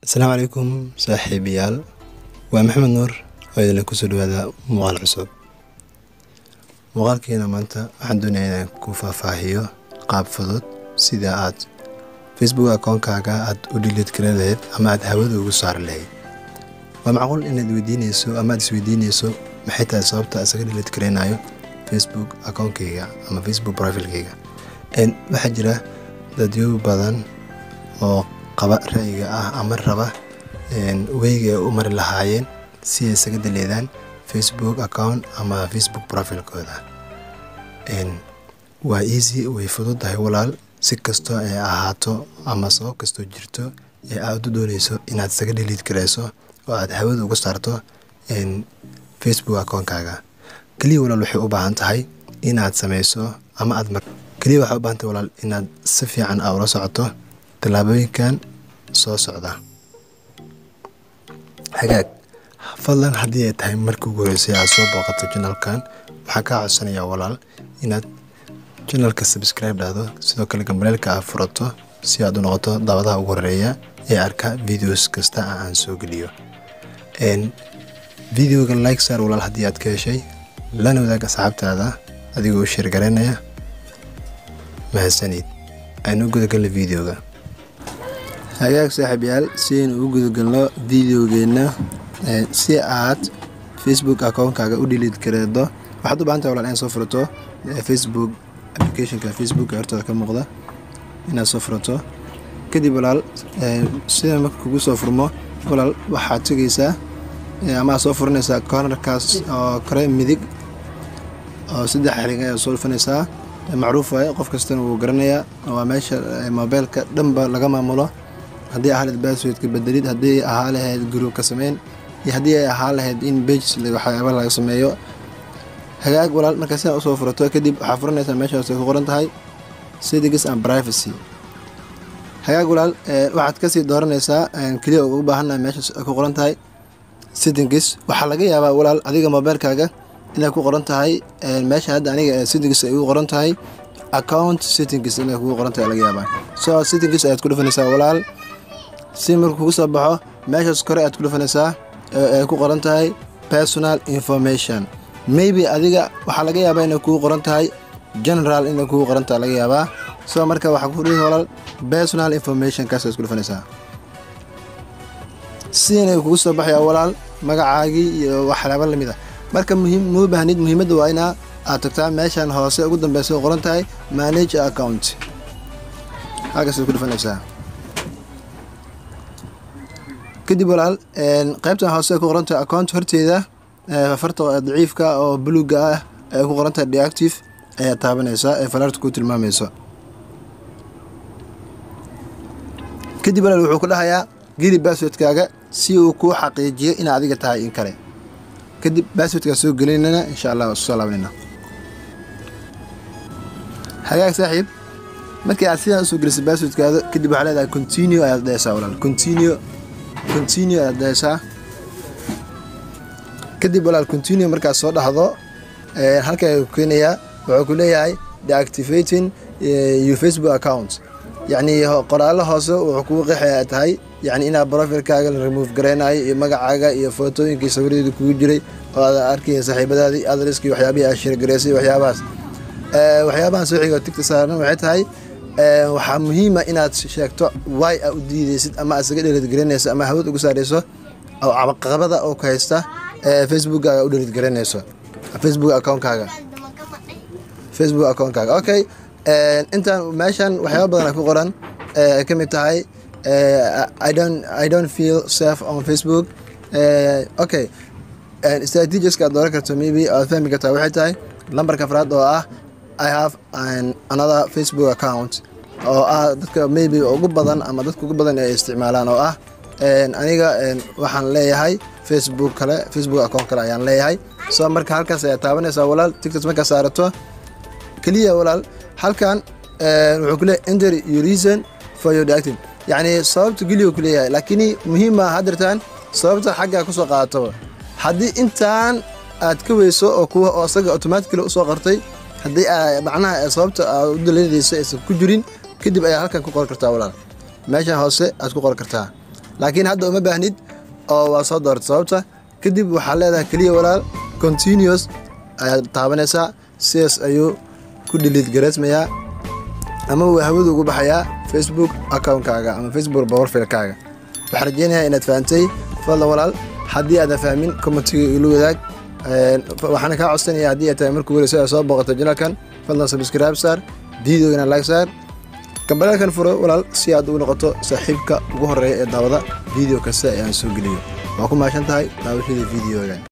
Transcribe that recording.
asalaamu calaykum saaxiibayaal waa maxamed nuur oo idinla kusoo dhawaada muuqaal cusub muuqaalkeena maanta waxaan doonaya inaan ku faahfaahiyo qaab fudud sida aad facebook akoonkaaga aad u dhiliid garan lahayd ama aad hawada ugu saari lahayd waa macquul inaad weydiinayso ama aad isweydiinayso maxay tahay sababta isaga dhiliid garaynayo facebook akoonkayga ama facebook profilkayga waxaa jira dadyo badan oo qaba ra'yiga ah ama raba weyga ay u mari lahaayeen si ay isaga daleedaan facebook account ama facebook profilkooda waa easy way fududahay walaal si kastoo ay ahaato ama sabab kastoo jirto ee aad u dooneyso inaad isaga dhaliid garayso oo aad hawada uga saarto facebook akoonkaaga keliya walaal waxay u baahan tahay inaad sameyso ama aad keliya waxay u baahan tahay walaal inaad si fiican aa ula socoto tallaabooyinkan soo socda hagaag fadlan haddii ay tahay markii ugu horeysay aad soo booqato janalkan waxaan kaa codsanayaa walaal inaad janalka subscribe dhahdo sidoo kale gambaleelka aad furato si aad u noqoto daawadaha ugu horeeya ee arka videos kasta aan soo geliyo videoga like saar walaal haddii aad ka heshay lana wadaag asxaabtaada adigoo u sheergaraynaya mahadsanid aynu gudagalna videoga hagaag saaxiibyaal si aynu ugu gudagalno videogeenna si aad facebook akoonkaaga u dhiliid gareedo waxaad u bahantahay walaal inaad soo furato facebook applicationka facebook ee hortooda ka muuqda inaad soo furato kadib walaal sida marka kugu soo furmo walaal waxaad tegaysaa ama aad soo furanaysaa cornerkaas oo kore midig oo saddex xrig ayaad soo dhufanaysaa macruuf waaye qof kastana wuu garanayaa waa meesha mobeylka dhanba laga maamulo haddii ahaa lahayd basswordka bedelid haddii ahaa lahayd gruubka sameyn iyo haddii ay ahaa lahayd in bages waxyaaba laga sameeyo hagaag walaal markaa sidaa usoo furato kadib waxaa furanaysaa meeshaas ay ku qoran tahay settings and privacy hagaag walaal waxaad kasii dooranaysaa keliya ugu baahannahay meeshaas ay ku qoran tahay settings waxaa laga yaabaa walaal adiga mobeylkaaga inay ku qoran tahay meesha hadda aniga settings ay ugu qoran tahay account settings inay kugu qoran tahay laga yaabaa so settings ayaad ku dhufanaysaa walaal si markuu kugu soo baxo meeshaas kore ayaad ku dhufanaysaa ay ku qoran tahay personal information maybe adiga waxaa laga yaabaa inay kugu qoran tahay general inay kugu qoran tahay laga yaabaa so marka waxaa ku dhuhi walaal personal information kaas ayaad ku dhufanaysaa si inay kugu soo baxaya walaal magacaagii iyo waxyaaba lamid ah marka muhiim muu baahnid muhiimadda waa inaa aad tagtaa meeshan hoose ugu dambeysa oo qoran tahay manage account halkaasaad ku dhufanaysaa kadib walaal qaybtan hoose ay ku qoran tahay account horteeda farta daciifka oo buluga ah ay ku qoran tahay deactive ayaad taabanaysaa ee falaarta ku tilmaamayso kadib walaal wuxuu ku dhahayaa geli basswordkaaga si uu kuu xaqiijiyo inaa adiga tahay in kale kadib basswordkaa soo gelinana insha allah soo laabanayna hagaag saaxiib markii aad sidaan usoo gelisay basswordkaada kadib waxaa leedahay continue ayaad dhehaysaa walaal continue continue ayaad dhehaysaa kadib walaal continue markaad soo dhahdo halka ku keenayaa wuxuu ku leeyahay deactivating your facebook account yacni qoraallo hoose wuxuu kugu qeexaya tahay yacni inaad profilkaaga la remove garaynayo iyo magacaaga iyo footooyinkii sawiradeeda kugu jiray oo aad arkaya saaxiibadaadii adreski waxyaabihii aad shirgaraysay waxyaabahaas waxyaabahan soo xiga tigta saaran waxay tahay waxaa muhiima inaad sheegto wy aa u diideysid ama aad isaga dheelidgaraynayso ama hawad ugu saarayso caqabada oo ku haysta facebookkaaga u dheelidgaraynayso facebook account-kaaga facebook account-kaaga okay intaan meeshan waxyaaba badan ku qoran ay ka mid tahay I don't I don't feel safe on Facebook okay strategies aad dooran karto maybe aad fahmi kartaa waxay tahay lambarka afraad oo ah I have an another Facebook account oo ah dadka maybe ugu badan ama dadka ugu badan ay isticmaalaan oo ah aniga waxaan leeyahay Facebook kale Facebook account kale ayaan leeyahay so marka halkaas ayaa taabanaysaa walaal tictok markaa saarato keliya walaal halkan wuxuu ku leeyahay enter your reason for your deactive yacni sababta geliga ku leeyahay laakiin muhiima hadirtaan sababta xaggaa kusoo qaadatoba haddii intaan aad ka weyso oo kuwa oo isaga automatically usoo qartay haddii macnaha sababta aad u daleynaysa aysan ku jirin kadib ayaa halkan ku qori kartaa walaal meeshan hoose aad ku qori kartaa laakiin hadda uma baahnid oo waa soo doorta sababta kadib waxaa leedahay keliya walaal continuous ayaad taabanaysaa sidaas ayuu ku dhiliid gareysmayaa ama uu hawadu ugu baxayaa facebook accountkaaga ama facebook powerfilkaaga waxaan rajeynayaa inaad fahantay fadlan walaal haddii aadan fahmin commentiga ila wadaag waxaana kaa codsanaya haddii ay tahay markuu weli soo booqato janalkan fadlan subscribe saar videogana like saar kambalaalkan furo walaal si aad u noqoto saaxiibka ugu horeeya ee daawada video kasta ee aan soo geliyo waa ku mahadsan tahay daawashadii videogan